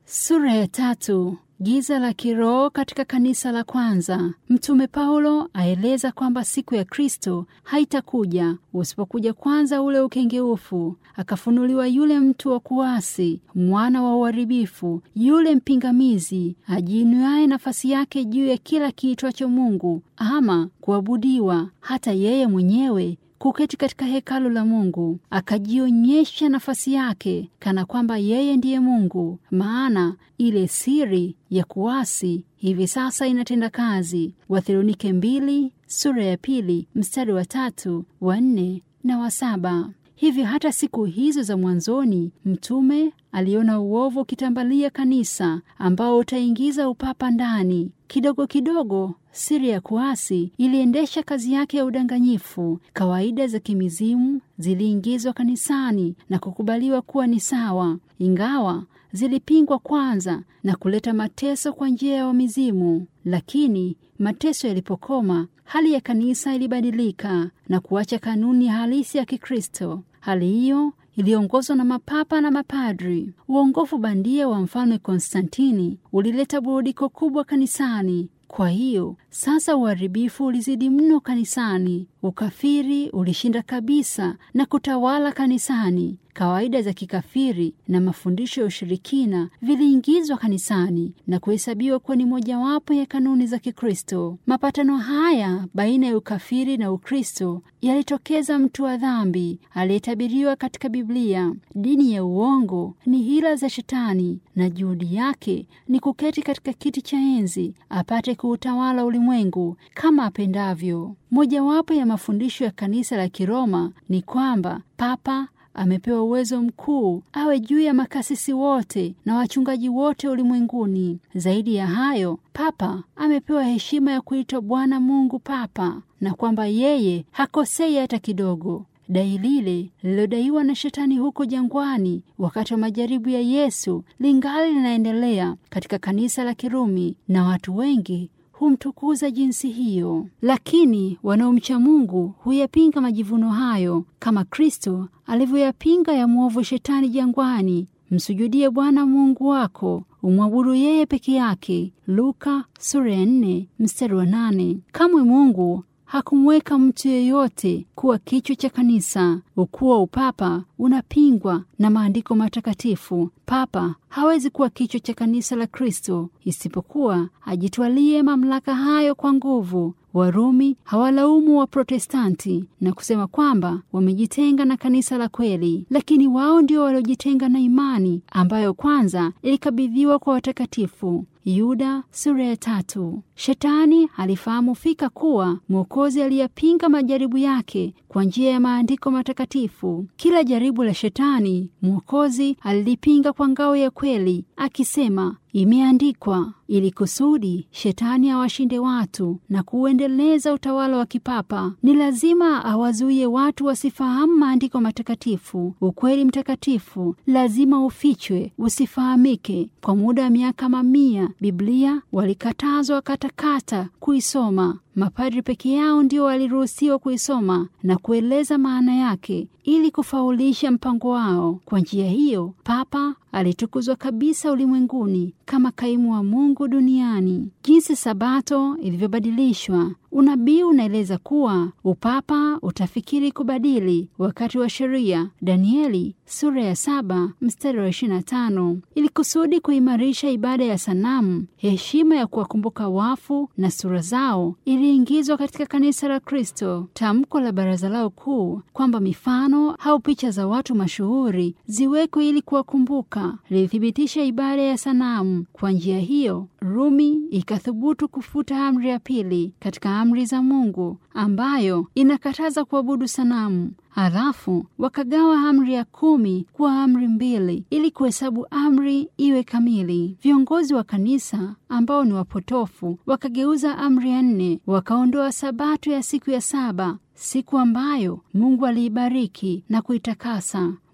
Sura ya tatu. Giza la kiroho katika kanisa la kwanza. Mtume Paulo aeleza kwamba siku ya Kristo haitakuja usipokuja kwanza ule ukengeufu, akafunuliwa yule mtu wa kuasi, mwana wa uharibifu, yule mpingamizi, ajiinuaye nafasi yake juu ya kila kiitwacho Mungu ama kuabudiwa, hata yeye mwenyewe kuketi katika hekalu la Mungu, akajionyesha nafasi yake kana kwamba yeye ndiye Mungu. Maana ile siri ya kuasi hivi sasa inatenda kazi. Wathesalonike mbili sura ya pili mstari wa tatu wa nne na wa saba. Hivyo hata siku hizo za mwanzoni mtume aliona uovu ukitambalia kanisa ambao utaingiza upapa ndani. Kidogo kidogo siri ya kuasi iliendesha kazi yake ya udanganyifu. Kawaida za kimizimu ziliingizwa kanisani na kukubaliwa kuwa ni sawa, ingawa zilipingwa kwanza na kuleta mateso kwa njia ya wamizimu. Lakini mateso yalipokoma, hali ya kanisa ilibadilika na kuacha kanuni halisi ya Kikristo. Hali hiyo iliongozwa na mapapa na mapadri. Uongofu bandia wa mfalme Konstantini ulileta burudiko kubwa kanisani. Kwa hiyo sasa uharibifu ulizidi mno kanisani. Ukafiri ulishinda kabisa na kutawala kanisani. Kawaida za kikafiri na mafundisho ya ushirikina viliingizwa kanisani na kuhesabiwa kuwa ni mojawapo ya kanuni za Kikristo. Mapatano haya baina ya ukafiri na Ukristo yalitokeza mtu wa dhambi aliyetabiriwa katika Biblia. Dini ya uongo ni hila za Shetani na juhudi yake ni kuketi katika kiti cha enzi apate kuutawala ulimwengu kama apendavyo. Mojawapo ya mafundisho ya kanisa la Kiroma ni kwamba papa amepewa uwezo mkuu awe juu ya makasisi wote na wachungaji wote ulimwenguni. Zaidi ya hayo, papa amepewa heshima ya kuitwa Bwana Mungu Papa na kwamba yeye hakosei hata kidogo. Dai lile lililodaiwa na Shetani huko jangwani wakati wa majaribu ya Yesu lingali linaendelea katika kanisa la Kirumi na watu wengi humtukuza jinsi hiyo, lakini wanaomcha Mungu huyapinga majivuno hayo kama Kristo alivyoyapinga ya mwovu Shetani jangwani. Msujudie Bwana Mungu wako, umwabudu yeye peke yake. Luka sura ya nne mstari wa nane. Kamwe Mungu hakumweka mtu yeyote kuwa kichwa cha kanisa. Ukuu wa upapa unapingwa na maandiko matakatifu. Papa hawezi kuwa kichwa cha kanisa la Kristo isipokuwa ajitwalie mamlaka hayo kwa nguvu. Warumi hawalaumu wa Protestanti na kusema kwamba wamejitenga na kanisa la kweli, lakini wao ndio waliojitenga na imani ambayo kwanza ilikabidhiwa kwa watakatifu. Yuda sura ya tatu. Shetani alifahamu fika kuwa Mwokozi aliyapinga majaribu yake kwa njia ya maandiko matakatifu. Kila jaribu la Shetani Mwokozi alilipinga kwa ngao ya kweli, akisema imeandikwa, ili kusudi Shetani awashinde watu na kuuendeleza utawala wa kipapa. Ni lazima awazuie watu wasifahamu maandiko matakatifu. Ukweli mtakatifu lazima ufichwe, usifahamike. Kwa muda wa miaka mamia, Biblia walikatazwa katakata kuisoma. Mapadri peke yao ndio waliruhusiwa kuisoma na kueleza maana yake ili kufaulisha mpango wao. Kwa njia hiyo, papa alitukuzwa kabisa ulimwenguni kama kaimu wa Mungu duniani. Jinsi Sabato ilivyobadilishwa, unabii unaeleza kuwa upapa utafikiri kubadili wakati wa sheria. Danieli sura ya saba mstari wa ishirini na tano ili kusudi kuimarisha ibada ya sanamu, heshima ya kuwakumbuka wafu na sura zao iliingizwa katika kanisa la Kristo. Tamko la baraza lao kuu kwamba mifano au picha za watu mashuhuri ziwekwe ili kuwakumbuka lilithibitisha ibada ya sanamu. Kwa njia hiyo, Rumi ikathubutu kufuta amri ya pili katika amri za Mungu ambayo inakataza kuabudu sanamu. Halafu wakagawa amri ya kumi kuwa amri mbili ili kuhesabu amri iwe kamili. Viongozi wa kanisa ambao ni wapotofu wakageuza amri ya nne, wakaondoa sabato ya siku ya saba, siku ambayo Mungu aliibariki na kuitakasa.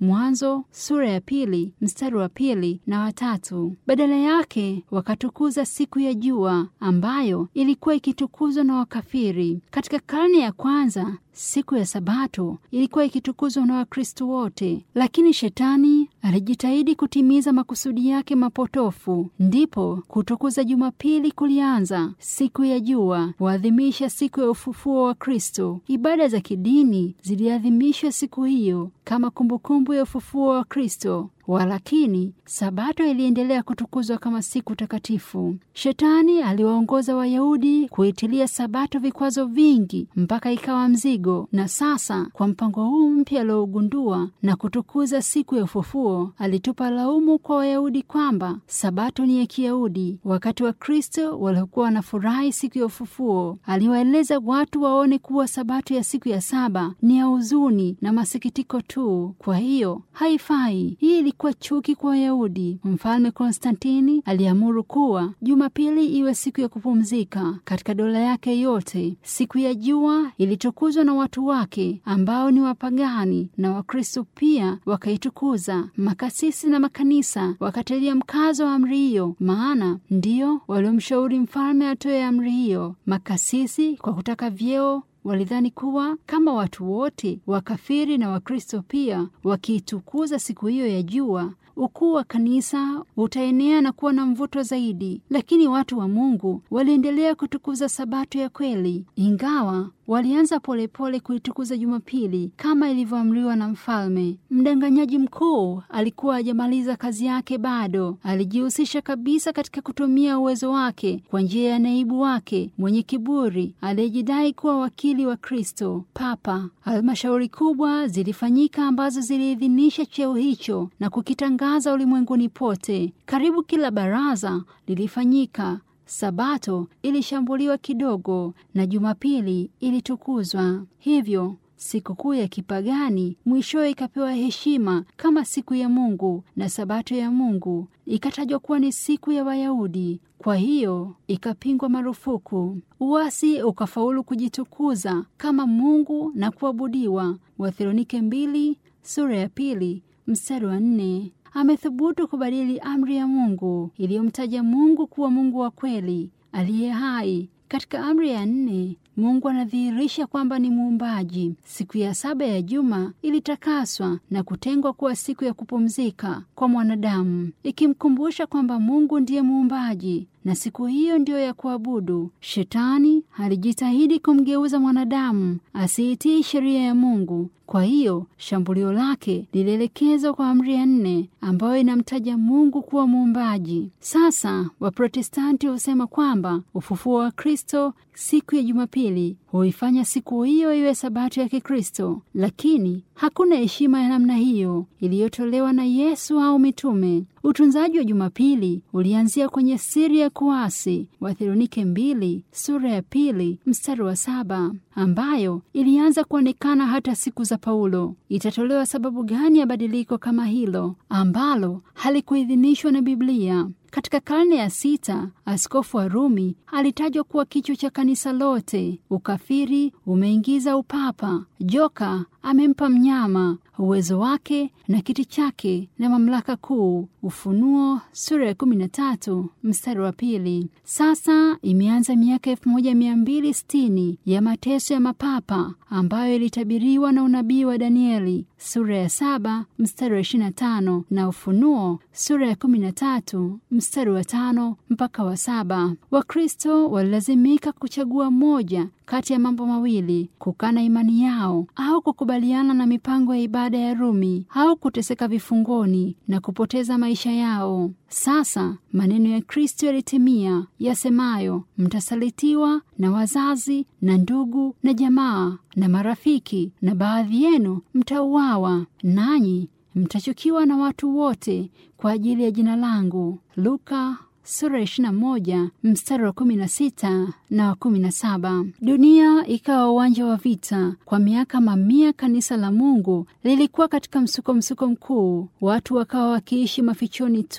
Mwanzo sura ya pili mstari wa pili na watatu. Badala yake wakatukuza siku ya jua ambayo ilikuwa ikitukuzwa na wakafiri. Katika karne ya kwanza siku ya Sabato ilikuwa ikitukuzwa na Wakristo wote, lakini Shetani alijitahidi kutimiza makusudi yake mapotofu. Ndipo kutukuza Jumapili kulianza. Siku ya jua huadhimisha siku ya ufufuo wa Kristo. Ibada za kidini ziliadhimishwa siku hiyo kama kumbukumbu ya ufufuo wa Kristo. Walakini Sabato iliendelea kutukuzwa kama siku takatifu. Shetani aliwaongoza Wayahudi kuitilia Sabato vikwazo vingi mpaka ikawa mzigo, na sasa kwa mpango huu mpya aliougundua na kutukuza siku ya ufufuo, alitupa laumu kwa Wayahudi kwamba Sabato ni ya Kiyahudi, wakati wa Kristo waliokuwa wanafurahi siku ya ufufuo. Aliwaeleza watu waone kuwa Sabato ya siku ya saba ni ya huzuni na masikitiko tu, kwa hiyo haifai. Hii ilikuwa chuki kwa Wayahudi. Mfalme Konstantini aliamuru kuwa Jumapili iwe siku ya kupumzika katika dola yake yote. Siku ya jua ilitukuzwa na watu wake ambao ni wapagani, na Wakristo pia wakaitukuza. Makasisi na makanisa wakatilia mkazo wa amri hiyo, maana ndiyo waliomshauri mfalme atoe amri hiyo. Makasisi kwa kutaka vyeo walidhani kuwa kama watu wote wakafiri na Wakristo pia wakiitukuza siku hiyo ya jua, ukuu wa kanisa utaenea na kuwa na mvuto zaidi. Lakini watu wa Mungu waliendelea kutukuza Sabato ya kweli, ingawa walianza polepole kuitukuza Jumapili kama ilivyoamriwa na mfalme. Mdanganyaji mkuu alikuwa hajamaliza kazi yake bado. Alijihusisha kabisa katika kutumia uwezo wake kwa njia ya naibu wake mwenye kiburi aliyejidai kuwa wakili wa Kristo, Papa. Halmashauri kubwa zilifanyika ambazo ziliidhinisha cheo hicho na kukitangaza ulimwenguni pote. Karibu kila baraza lilifanyika. Sabato ilishambuliwa kidogo na Jumapili ilitukuzwa. Hivyo sikukuu ya kipagani mwishowe ikapewa heshima kama siku ya Mungu na Sabato ya Mungu ikatajwa kuwa ni siku ya Wayahudi. Kwa hiyo ikapingwa marufuku. Uasi ukafaulu kujitukuza kama Mungu na kuabudiwa. Wathesalonike mbili sura ya pili mstari wa nne. Amethubutu kubadili amri ya Mungu iliyomtaja Mungu kuwa Mungu wa kweli aliye hai. Katika amri ya nne Mungu anadhihirisha kwamba ni muumbaji. Siku ya saba ya juma ilitakaswa na kutengwa kuwa siku ya kupumzika kwa mwanadamu, ikimkumbusha kwamba Mungu ndiye muumbaji na siku hiyo ndiyo ya kuabudu. Shetani alijitahidi kumgeuza mwanadamu asiitii sheria ya Mungu. Kwa hiyo shambulio lake lilielekezwa kwa amri ya nne ambayo inamtaja Mungu kuwa muumbaji. Sasa Waprotestanti husema kwamba ufufuo wa Kristo siku ya Jumapili huifanya siku hiyo iwe sabato ya Kikristo, lakini hakuna heshima ya namna hiyo iliyotolewa na Yesu au mitume. Utunzaji wa Jumapili ulianzia kwenye siri ya kuasi, Wathesalonike mbili sura ya pili mstari wa saba, ambayo ilianza kuonekana hata siku za Paulo. Itatolewa sababu gani ya badiliko kama hilo ambalo halikuidhinishwa na Biblia? Katika karne ya sita, askofu wa Rumi alitajwa kuwa kichwa cha kanisa lote. Ukafiri umeingiza upapa. Joka amempa mnyama uwezo wake na kiti chake na mamlaka kuu. Ufunuo sura ya kumi na tatu mstari wa pili. Sasa imeanza miaka elfu moja mia mbili sitini ya mateso ya mapapa ambayo ilitabiriwa na unabii wa Danieli sura ya saba mstari wa ishirini na tano na Ufunuo sura ya kumi na tatu mstari wa tano mpaka wa saba. Wakristo walilazimika kuchagua moja kati ya mambo mawili: kukana imani yao au kukubaliana na mipango ya ibada ya Rumi au kuteseka vifungoni na kupoteza maisha yao. Sasa maneno ya Kristo yalitimia yasemayo, mtasalitiwa na wazazi na ndugu na jamaa na marafiki, na baadhi yenu mtauawa, nanyi mtachukiwa na watu wote kwa ajili ya jina langu. Luka sura ya ishirini na moja mstari wa kumi na sita na wa kumi na saba. Dunia ikawa uwanja wa vita. Kwa miaka mamia, kanisa la Mungu lilikuwa katika msuko msuko mkuu. Watu wakawa wakiishi mafichoni tu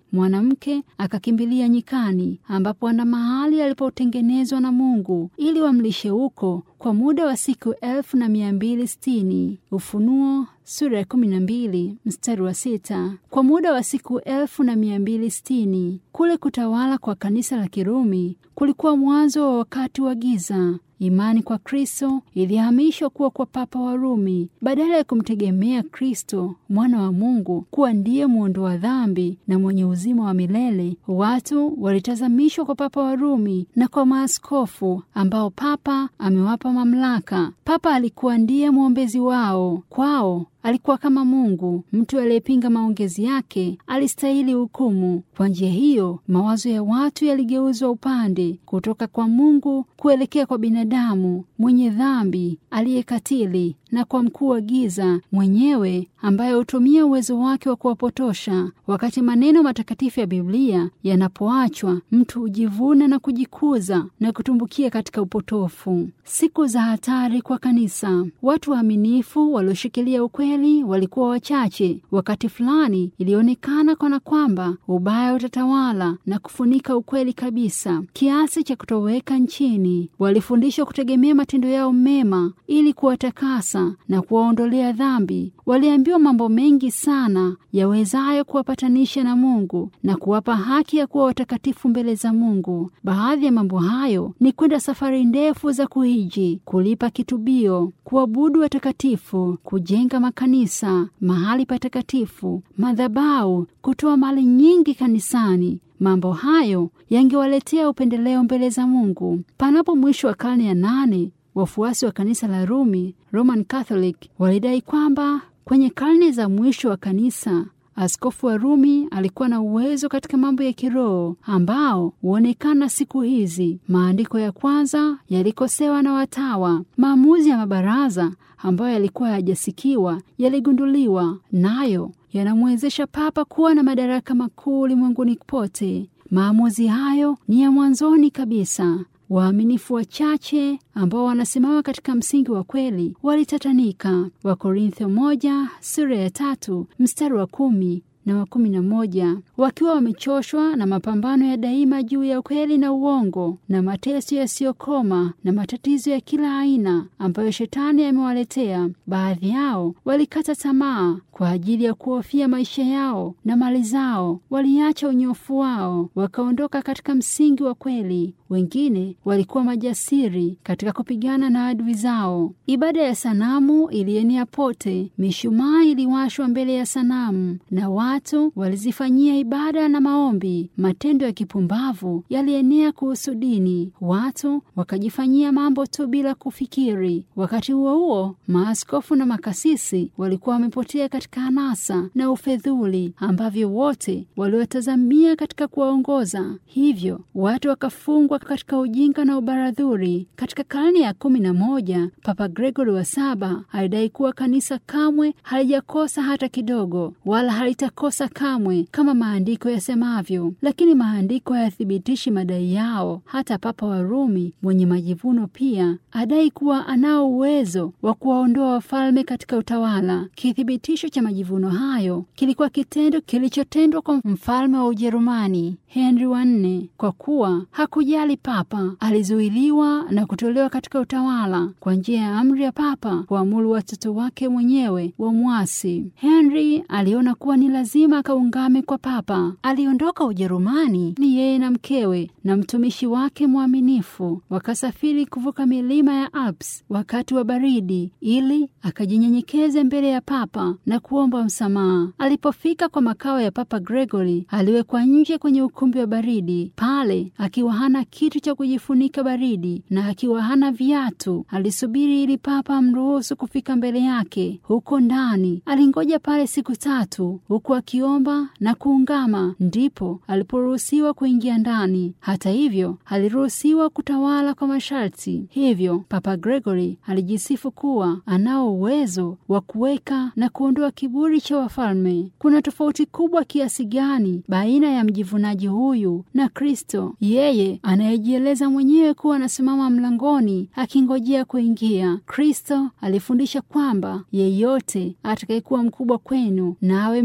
mwanamke akakimbilia nyikani, ambapo ana mahali alipotengenezwa na Mungu ili wamlishe huko kwa muda wa siku elfu na mia mbili sitini. Ufunuo sura ya kumi na mbili mstari wa sita. Kwa muda wa siku elfu na mia mbili sitini. Kule kutawala kwa kanisa la Kirumi kulikuwa mwanzo wa wakati wa giza. Imani kwa Kristo ilihamishwa kuwa kwa Papa wa Rumi. Badala ya kumtegemea Kristo mwana wa Mungu kuwa ndiye mwondoa dhambi na mwenye uzima wa milele, watu walitazamishwa kwa Papa wa Rumi na kwa maaskofu ambao Papa amewapa mamlaka. Papa alikuwa ndiye mwombezi wao. Kwao alikuwa kama Mungu. Mtu aliyepinga maongezi yake alistahili hukumu. Kwa njia hiyo, mawazo ya watu yaligeuzwa upande kutoka kwa Mungu kuelekea kwa binadamu mwenye dhambi aliyekatili na kwa mkuu wa giza mwenyewe ambaye hutumia uwezo wake wa kuwapotosha. Wakati maneno matakatifu ya Biblia yanapoachwa, mtu hujivuna na kujikuza na kutumbukia katika upotofu. Siku za hatari kwa kanisa. Watu waaminifu walioshikilia ukweli walikuwa wachache. Wakati fulani ilionekana kana kwamba ubaya utatawala na kufunika ukweli kabisa, kiasi cha kutoweka nchini. Walifundishwa kutegemea matendo yao mema ili kuwatakasa na kuwaondolea dhambi. Waliambiwa mambo mengi sana yawezayo kuwapatanisha na Mungu na kuwapa haki ya kuwa watakatifu mbele za Mungu. Baadhi ya mambo hayo ni kwenda safari ndefu za kuhiji, kulipa kitubio, kuabudu watakatifu, kujenga makanisa, mahali patakatifu, madhabahu, kutoa mali nyingi kanisani. Mambo hayo yangewaletea upendeleo mbele za Mungu. Panapo mwisho wa karne ya nane, wafuasi wa kanisa la Rumi, Roman Catholic, walidai kwamba kwenye karne za mwisho wa kanisa askofu wa Rumi alikuwa na uwezo katika mambo ya kiroho ambao huonekana siku hizi. Maandiko ya kwanza yalikosewa na watawa. Maamuzi ya mabaraza ambayo yalikuwa hayajasikiwa yaligunduliwa, nayo yanamwezesha papa kuwa na madaraka makuu ulimwenguni pote. Maamuzi hayo ni ya mwanzoni kabisa. Waaminifu wachache ambao wanasimama katika msingi wa kweli walitatanika. Wakorintho moja sura ya tatu mstari wa kumi na wa kumi na moja wakiwa wamechoshwa na mapambano ya daima juu ya ukweli na uongo na mateso yasiyokoma na matatizo ya kila aina ambayo shetani amewaletea. Baadhi yao walikata tamaa kwa ajili ya kuhofia maisha yao na mali zao, waliacha unyofu wao wakaondoka katika msingi wa kweli. Wengine walikuwa majasiri katika kupigana na adui zao. Ibada ya sanamu ilienea pote, mishumaa iliwashwa mbele ya sanamu na watu walizifanyia ibada na maombi. Matendo ya kipumbavu yalienea kuhusu dini, watu wakajifanyia mambo tu bila kufikiri. Wakati huo huo, maaskofu na makasisi walikuwa wamepotea katika anasa na ufedhuli ambavyo wote waliwatazamia katika kuwaongoza. Hivyo watu wakafungwa katika ujinga na ubaradhuri. Katika karne ya kumi na moja, Papa Gregory wa saba alidai kuwa kanisa kamwe halijakosa hata kidogo, wala halitakosa kamwe kama maandiko yasemavyo. Lakini maandiko hayathibitishi madai yao. Hata Papa wa Rumi mwenye majivuno pia adai kuwa anao uwezo wa kuwaondoa wafalme katika utawala. Kithibitisho cha majivuno hayo kilikuwa kitendo kilichotendwa kwa mfalme wa Ujerumani Henry wa nne, kwa kuwa hakujali papa, alizuiliwa na kutolewa katika utawala kwa njia ya amri ya papa kuamuru watoto wake mwenyewe wa mwasi. Henry aliona kuwa ni lazima akaungame kwa papa. Aliondoka Ujerumani ni yeye na mkewe na mtumishi wake mwaminifu, wakasafiri kuvuka milima ya Alps wakati wa baridi, ili akajinyenyekeze mbele ya papa na kuomba msamaha. Alipofika kwa makao ya Papa Gregory, aliwekwa nje kwenye ukumbi wa baridi. Pale akiwa hana kitu cha kujifunika baridi na akiwa hana viatu, alisubiri ili papa amruhusu kufika mbele yake. Huko ndani alingoja pale siku tatu, huku akiomba na kuungama, ndipo aliporuhusiwa kuingia ndani. Hata hivyo, aliruhusiwa kutawala kwa masharti. Hivyo Papa Gregory alijisifu kuwa anao uwezo wa kuweka na kuondoa kiburi cha wafalme. Kuna tofauti kubwa kiasi gani baina ya mjivunaji huyu na Kristo, yeye anayejieleza mwenyewe kuwa anasimama mlangoni akingojea kuingia. Kristo alifundisha kwamba yeyote atakayekuwa mkubwa kwenu na awe mtumishi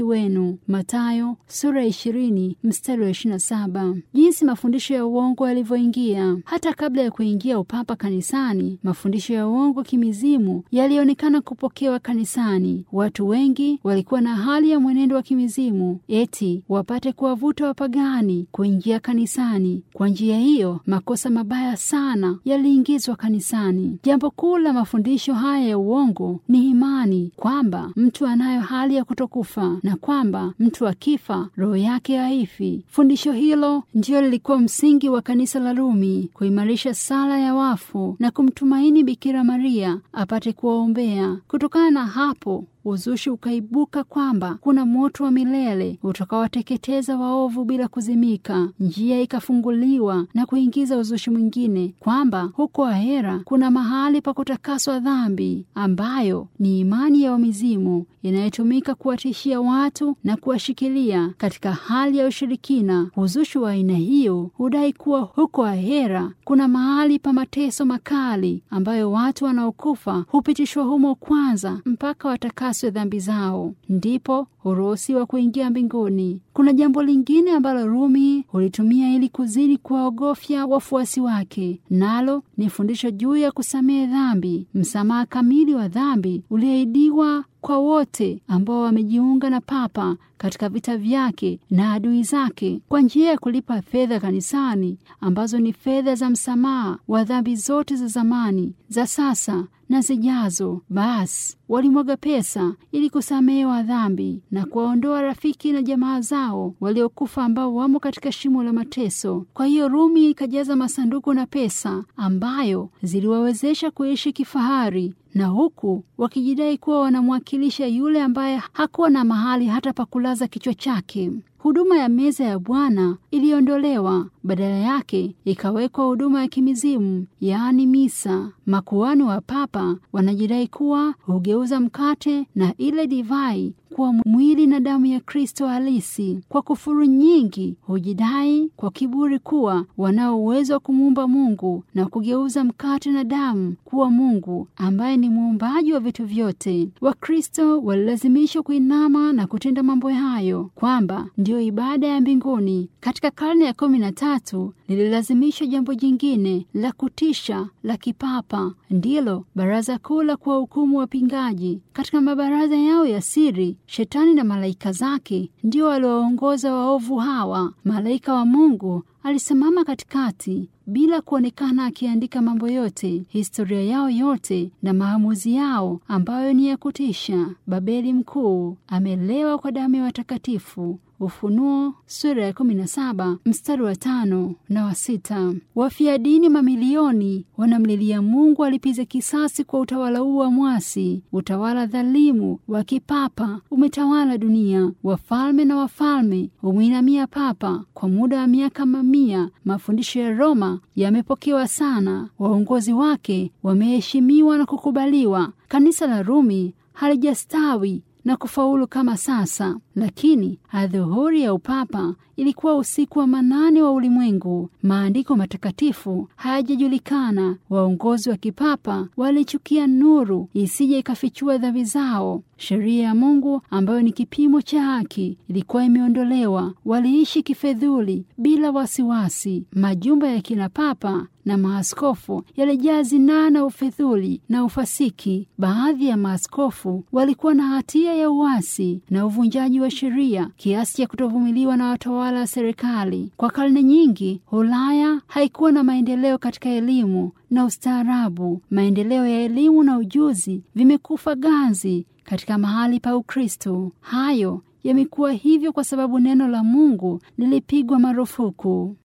wenu. Mathayo sura ya ishirini mstari wa ishirini na saba. Jinsi mafundisho ya uongo yalivyoingia. Hata kabla ya kuingia upapa kanisani, mafundisho ya uongo kimizimu yalionekana kupokewa kanisani. Watu wengi walikuwa na hali ya mwenendo wa kimizimu, eti wapate kuwavuta wapagani kuingia kanisani. Kwa njia hiyo, makosa mabaya sana yaliingizwa kanisani. Jambo kuu la mafundisho haya ya uongo ni imani kwamba mtu anayo hali ya kutokufa na kwamba mtu akifa roho yake haifi. Fundisho hilo ndiyo lilikuwa msingi wa kanisa la Rumi, kuimarisha sala ya wafu na kumtumaini Bikira Maria apate kuwaombea. Kutokana na hapo uzushi ukaibuka kwamba kuna moto wa milele utakawateketeza waovu bila kuzimika. Njia ikafunguliwa na kuingiza uzushi mwingine kwamba huko ahera kuna mahali pa kutakaswa dhambi, ambayo ni imani ya wamizimu inayotumika kuwatishia watu na kuwashikilia katika hali ya ushirikina. Uzushi wa aina hiyo hudai kuwa huko ahera kuna mahali pa mateso makali, ambayo watu wanaokufa hupitishwa humo kwanza mpaka watakaswe dhambi zao, ndipo huruhusiwa kuingia mbinguni. Kuna jambo lingine ambalo Rumi hulitumia ili kuzidi kuwaogofya wafuasi wake, nalo ni fundisho juu ya kusamehe dhambi, msamaha kamili wa dhambi ulioahidiwa kwa wote ambao wamejiunga na Papa katika vita vyake na adui zake kwa njia ya kulipa fedha kanisani, ambazo ni fedha za msamaha wa dhambi zote za zamani, za sasa na zijazo. Basi walimwaga pesa ili kusamehewa dhambi na kuwaondoa rafiki na jamaa zao waliokufa ambao wamo katika shimo la mateso. Kwa hiyo Rumi ikajaza masanduku na pesa ambayo ziliwawezesha kuishi kifahari na huku wakijidai kuwa wanamwakilisha yule ambaye hakuwa na mahali hata pa kulaza kichwa chake. Huduma ya meza ya Bwana iliondolewa, badala yake ikawekwa huduma ya kimizimu, yaani misa. Makuhani wa papa wanajidai kuwa hugeuza mkate na ile divai kuwa mwili na damu ya Kristo halisi. Kwa kufuru nyingi hujidai kwa kiburi kuwa wanao uwezo wa kumuumba Mungu na kugeuza mkate na damu kuwa Mungu ambaye ni muumbaji wa vitu vyote. Wakristo walilazimishwa kuinama na kutenda mambo hayo, kwamba ndiyo ibada ya mbinguni. Katika karne ya kumi na tatu lililazimishwa jambo jingine la kutisha la kipapa, ndilo baraza kuu la kuwahukumu wapingaji. Katika mabaraza yao ya siri Shetani na malaika zake ndio walioongoza waovu hawa. Malaika wa Mungu alisimama katikati bila kuonekana, akiandika mambo yote, historia yao yote na maamuzi yao ambayo ni ya kutisha. Babeli mkuu amelewa kwa damu ya watakatifu. Ufunuo sura ya kumi na saba mstari wa tano na wa sita. Wafia dini mamilioni wanamlilia Mungu alipize kisasi kwa utawala huu wa mwasi. Utawala dhalimu wa kipapa umetawala dunia. Wafalme na wafalme umwinamia papa kwa muda wa miaka mamia. Mafundisho ya Roma yamepokewa sana, waongozi wake wameheshimiwa na kukubaliwa. Kanisa la Rumi halijastawi na kufaulu kama sasa, lakini adhuhuri ya upapa ilikuwa usiku wa manane wa ulimwengu. Maandiko matakatifu hayajajulikana. Waongozi wa kipapa walichukia nuru isije ikafichua dhambi zao. Sheria ya Mungu ambayo ni kipimo cha haki ilikuwa imeondolewa. Waliishi kifedhuli bila wasiwasi. Majumba ya kina papa na maaskofu yalijaa zinaa na ufedhuli na ufasiki. Baadhi ya maaskofu walikuwa na hatia ya uasi na uvunjaji wa sheria kiasi cha kutovumiliwa na watawala wa serikali. Kwa karne nyingi, Ulaya haikuwa na maendeleo katika elimu na ustaarabu. Maendeleo ya elimu na ujuzi vimekufa ganzi katika mahali pa Ukristo. Hayo yamekuwa hivyo kwa sababu neno la Mungu lilipigwa marufuku.